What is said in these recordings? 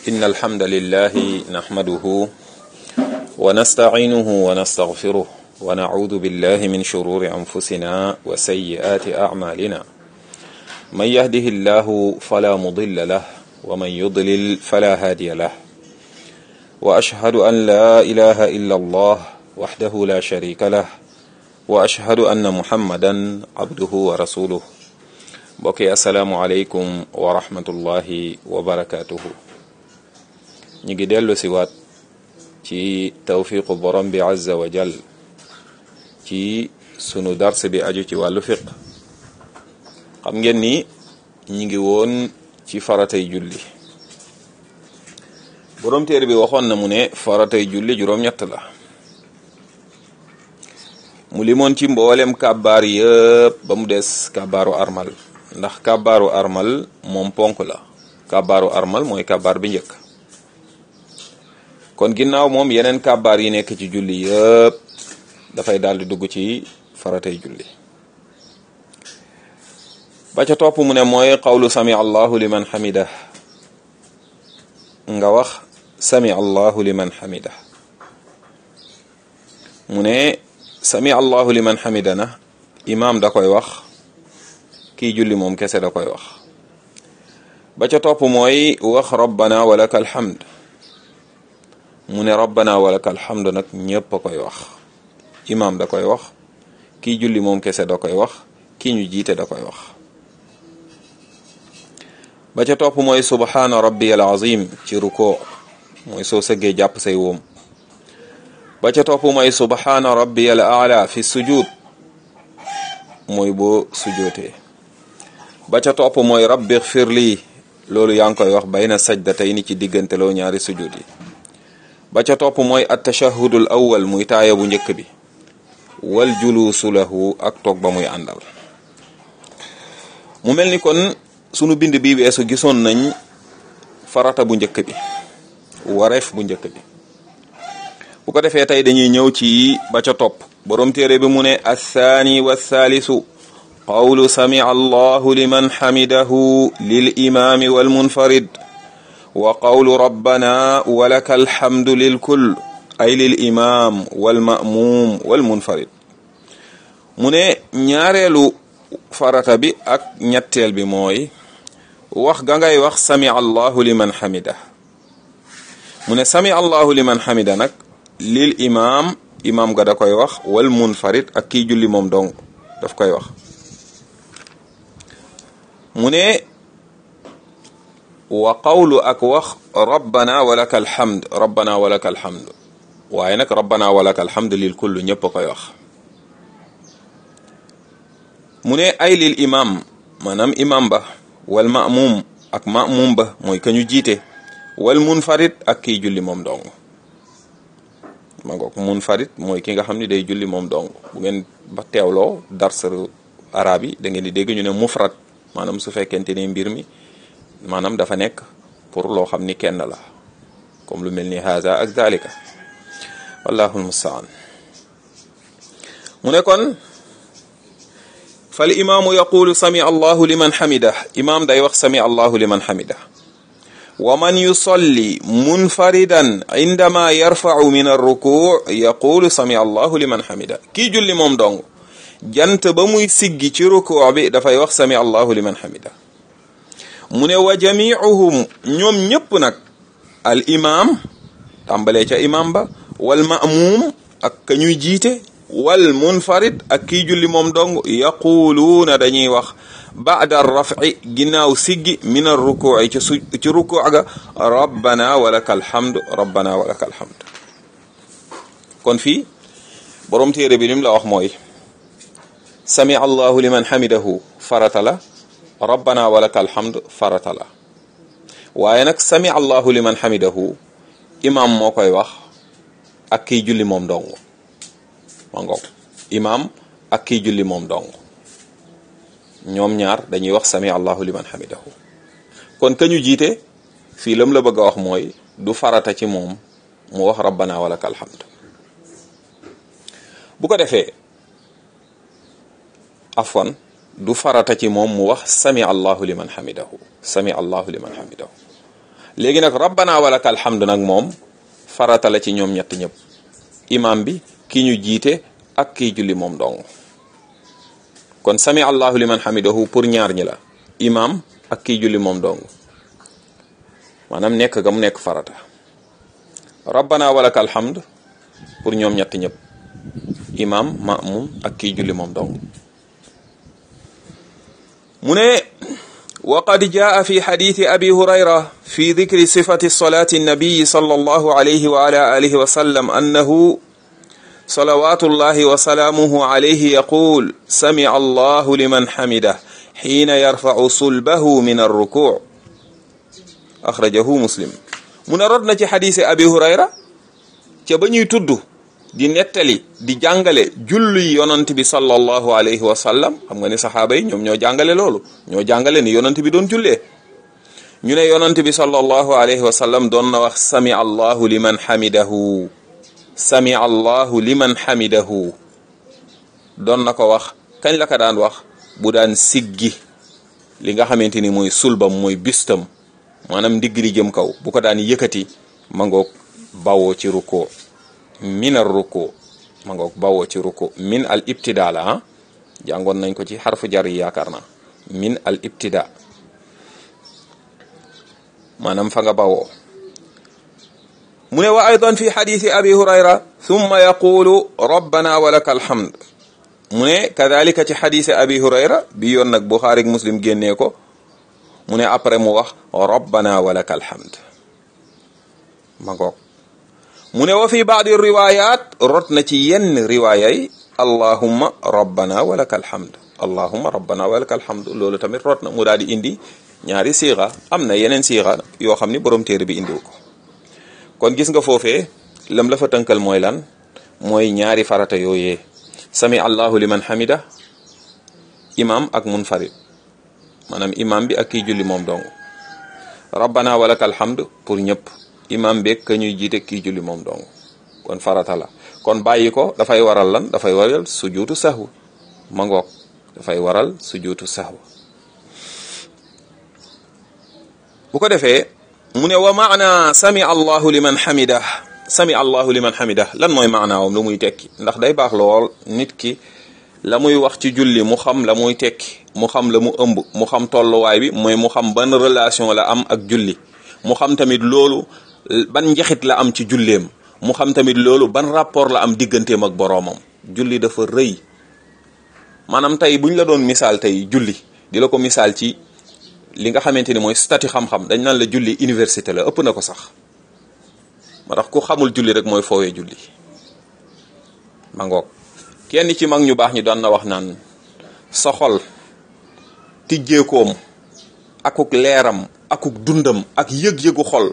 إن الحمد لله نحمده ونستعينه ونستغفره ونعوذ بالله من شرور أنفسنا وسيئات أعمالنا من يهده الله فلا مضل له ومن يضلل فلا هادي له وأشهد أن لا إله إلا الله وحده لا شريك له وأشهد أن محمدا عبده ورسوله mbokki asalaamualeykum wa rahmatullahi wa barakaatuhu ñu ngi dellu si waat ci tawfiqu borom bi azza wa jal ci sunu dars bi aju ci wàllu fiq xam ngeen ni ñu ngi woon ci faratay julli borom téere bi waxoon na mu ne faratay julli juróom-ñett la mu limoon ci mboolem kàbbaar yëpp ba mu des kàbbaaru armal ndax kàbbaaru armal moom ponk la kàbbaaru armal mooy kàbbaar bi njëkk kon ginnaaw moom yeneen kàbbaar yi nekk ci julli yëpp dafay daal di dugg ci faratay julli ba ca topp mu ne mooy qawlu sami allahu liman xamida nga wax sami allahu liman xamida mu ne sami allahu liman xamida na imaam da koy wax kii julli moom kese da koy wax ba ca topp mooy wax rabbana walaka alhamd mu ne rabbana walaka alhamd nag ñépp a koy wax imaam da koy wax kii julli moom kese da koy wax kii ñu jiite da koy wax ba ca topp mooy subhaana rabbiyal azim ci ruko mooy soo sëggee jàpp say woom ba ca topp mooy subhaana rabbiyal aala fi sujud mooy boo sujootee ba ca topp mooy rabbi xfir lii loolu yaa ngi koy wax bayna sajdatayni ci diggante loo ñaari sujud yi ba ca topp mooy attashahudul awwal muy taaya bu njëkk bi wal juluusu lahu ak toog ba muy àndal mu mel ni kon sunu bind bi weesu gisoon nañ farata bu njëkk bi wareef bu njëkk bi bu ko defee tey dañuy ñëw ci ba ca topp borom téere bi mu ne athaani wathaalisu qawlu sami'a allahu liman xamidahu lil imaami wal munfarid wa qawlu rabbana walaka alhamdu lil kull ay lil imaam wal ma'muum wal munfarid mu ne ñaareelu farata bi ak ñetteel bi mooy wax ga ngay wax sami allahu liman xamida mu ne sami allahu liman xamida nag lil imaam imaam ga da koy wax wal munfarid ak kii julli moom dong daf koy wax mu ne wa qawlu ak wax rabbana walaka alhamd rabbana walaka alhamd waaye nag rabbana walaka alhamd lil kullu ñëpp a koy wax mu ne ay lil imam maanaam imam ba wal ma'mum ak ma'mum ba mooy ka ñu jiite wal munfarid ak kiy julli moom dong ma ngoog munfarid mooy ki nga xam ne day julli moom dong bu ngeen ba teewloo darsaru arab yi da ngeen di dégg ñu ne mufrad maanaam su fekkente ni mbir mi maanaam dafa nekk pour loo xam ni kenn la comme lu mel ni haza ak zalika wallahu almustaan mu ne kon fal imaamu yaqulu sami allahu liman xamida imaam day wax sami allahu liman xamida wa man yusalli munfaridan indama yarfacu min arruku yaqulu sami allahu liman xamida kii julli moom dong jant ba muy siggi ci ruku bi dafay wax sami allahu liman xamida mu ne wa jamiuhum ñoom ñëpp nag al imam tàmbalee ca imam ba wal ma'muum ak ka ñuy jiite wal munfarid ak kii julli moom dong yaquluuna dañuy wax baada rafi ginnaaw siggi min ar rukuci ci su ci ruku ga rabbana walaka alhamdu rabbana walaka alhamdu kon fii borom téere bi lim la wax mooy sami allahu liman xamidahu farata la rabbana walaka alhamd farata la waaye nag sami allahu liman xamidahu imaam moo koy wax ak kiy julli moom dong ma ngoog imaam ak kiy julli moom dong ñoom ñaar dañuy wax sami allahu liman xamidahu kon ka ñu jiite fii lam la bëgg a wax mooy du farata ci moom mu wax rabbana walaka alhamd bu ko defee afwan du farata ci moom mu wax sami allahu liman xamidahu sami allahu liman xamidahu léegi nag rabbana walaka alhamdu nag moom farata la ci ñoom ñett ñëpp imam bi ki ñu jiite ak kiy julli moom dong kon sami allahu liman hamidahu pour ñaar ñi la imam ak kiy julli moom dong maanaam nekk ga mu nekk farata rabbana walaka alhamd pour ñoom ñett ñëpp imam maamum ak kiy julli moom dong mu ne وقد جاء في حديث أبي هريرة في ذكر صفة صلاة النبي صلى الله عليه وعلى آله وسلم أنه صلوات الله وسلامه عليه يقول سمع الله لمن حمده حين يرفع صلبه من الركوع أخرجه مسلم من ردنا حديث أبي هريرة تبني تدو di nettali di jàngale julli yonant bi sallallahu alayhi wa sallam xam nga ni saxaaba yi ñoom ñoo jàngale loolu ñoo jàngale ni yonant bi doon jullee ñu ne yonant bi sallallahu alayhi wa sallam doon na wax sami allahu liman hamidahu sami allahu liman hamidahu doon na ko wax kañ la ko daan wax bu daan siggi li nga xamante ni mooy sulbam mooy bistam maanaam ndigg li jëm kaw bu ko daan yëkkati ma ngoog bawoo ci rukkoo min ar ruku ma ngoog bawoo ci ruku min al ibtida la ah jàngoon nañ ko ci xarfu jar yi yaakaar na min al ibtida maanaam fa nga bawoo mu ne wa aydan fi xadisi abi hurayra thumma yaqulu rabbana wa laka alhamd mu ne kadalika ci xadisi abi hurayra bi yoon nag buxaari ak muslim génnee ko mu ne après mu wax rabbana wa laka alhamd ma ngoog mu ne wa fi baadi riwayat rot na ci yenn riwaaya yi allahumma rabbana wa laka alhamd allahumma rabbana wa laka alhamd loolu tamit rot na mu daal di indi ñaari siixa am na yeneen siixa yoo xam ni borom téere bi indiwu ko kon gis nga foofee lam la fa tënkal mooy lan mooy ñaari farata yooyee sami allahu liman hamida imam ak munfarid maanaam imam bi ak kiy julli moom dong rabbana wa laka alhamd pour ñëpp imam beeg ka ñuy jiite kii julli moom dong kon farata la kon bàyyi ko dafay waral lan dafay waral sujuutu sahwu ma ngoog dafay waral sujuutu sahwu bu ko defee mu ne wa maana sami allahu liman hamida sami allahu liman hamida lan mooy maanaawam lu muy tekki ndax day baax lool nit ki la muy wax ci julli mu xam la muy tekki mu xam la mu ëmb mu xam tolluwaay bi mooy mu xam ban relation la am ak julli mu xam tamit loolu ban njaxit la am ci julleem mu xam tamit loolu ban rapport la am digganteem ak boroomam julli dafa rëy maanaam tey buñ la doon misaal tey julli di la ko misaal ci li nga xamante ni mooy statut xam-xam dañ naan la julli université la ëpp na ko sax ma tax ku xamul julli rek mooy foowee julli ma ngoog kenn ci mag ñu baax ñi daan na wax naan sa xol tijjeekoom akuk leeram akuk dundam ak yëg-yëgu xol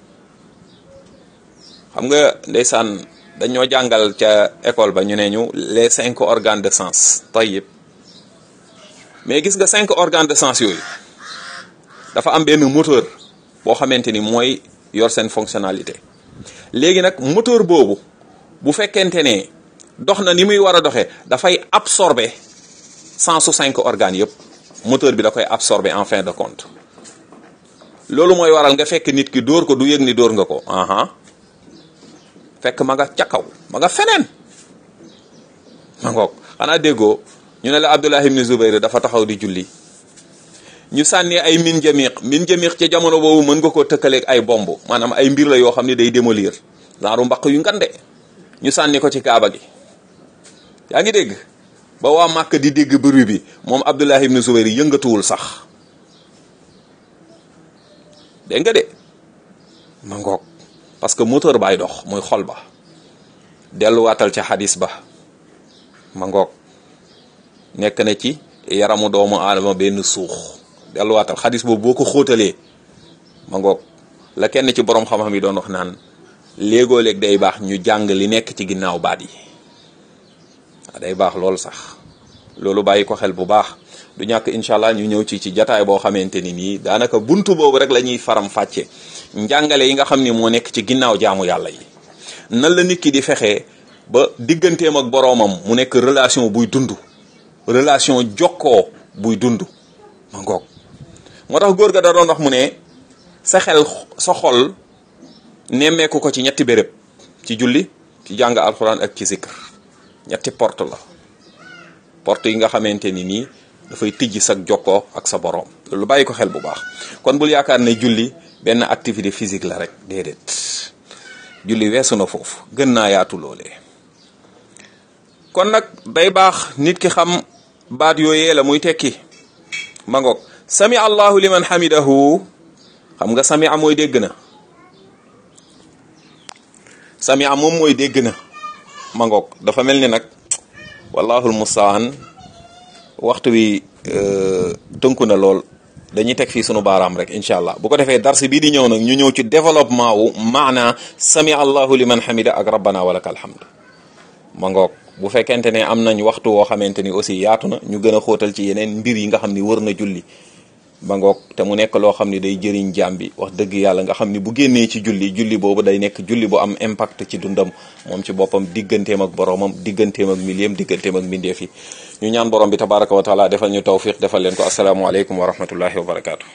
xam nga ndeysaan dañoo jàngal ca école ba ñu ne ñu les cinq organes de sens tayyib mais gis nga cinq organes de sens yooyu dafa am benn moteur boo xamante ni mooy yor seen fonctionnalité léegi nag moteur boobu bu fekkente ne dox na ni muy war a doxee dafay absorber cent su cinq organes yëpp moteur bi da koy absorber en fin de compte loolu mooy waral nga fekk nit ki dóor ko du yëg ni dóor nga ko aha fekk ma nga ca kaw ma nga feneen ma ngoog xanaa déggoo ñu ne la Abdullah ibn Zubayr dafa taxaw di julli ñu sànni ay min jamiq min jamiq ci jamono boobu mën nga koo tëkkaleeg ay bomb maanaam ay mbir la yoo xam ne day démolir genre mbaq yu ngande ñu sànni ko ci kaaba gi yaa ngi dégg ba waa Màkk di dégg bruit bi moom Abdullah ibn Zubayr yëngatuwul sax dégg nga de ma ngoog parce que moteur baay dox muy xol ba delluwaatal ca xadis ba ma ngoog nekk na ci yaramu doomu aadama benn suux delluwaatal xadis boobu boo ko xóotalee ma ngoog la kenn ci borom xam-xam yi doon wax naan léegoo léeg day baax ñu jàng li nekk ci ginnaaw baat yi day baax loolu sax loolu bàyyi ko xel bu baax du ñàkk incha allah ñu ñëw ci ci jataay boo xamante ni nii daanaka buntu boobu rek la ñuy faram fàcce njàngale yi nga xam ni moo nekk ci ginnaaw jaamu yàlla yi nan la nit ki di fexee ba digganteem ak boroomam mu nekk relation buy dund relation jokkoo buy dund ma ngoog moo tax góor ga da doon wax mu ne sa xel sa xol nemmeeku ko ci ñetti béréb ci julli ci jàng alxuraan ak ci zikr ñetti porte la porte yi nga xamante ni nii dafay tijji sa jokkoo ak sa boroom loolu bàyyi ko xel bu baax kon bul yaakaar ne julli benn activité physique la rek déedéet julli weesu na foofu gën naa yaatu loolee kon nag day baax nit ki xam baat yooyee la muy tekki ma ngoog sami allahu liman hamidahu xam nga sami a mooy dégg na sami a moom mooy dégg na ma ngoog dafa mel ni nag wallahul mustaan waxtu wi tënku na lool dañuy teg fii sunu baaraam rek incha allah bu ko defee darsi bii di ñëw nag ñu ñëw ci développement wu maana sami allahu liman hamida ak rabbana walaka alhamd ma ngoog bu fekkente ne am nañ waxtu woo xamante ni aussi yaatu na ñu gën a xóotal ci yeneen mbir yi nga xam ni wër na julli ba ngoog te mu nekk loo xam ni day jëriñ jaam bi wax dëgg yàlla nga xam ni bu génnee ci julli julli boobu day nekk julli bu am impact ci dundam moom ci boppam digganteem ak boroomam digganteem ak miliyam digganteem ak mbindeef yi ñu ñaan borom bi tabaraka wa taala defal ñu tawfiq defal leen ko asalaamaaleykum wa rahmatullahi wa barakaatu.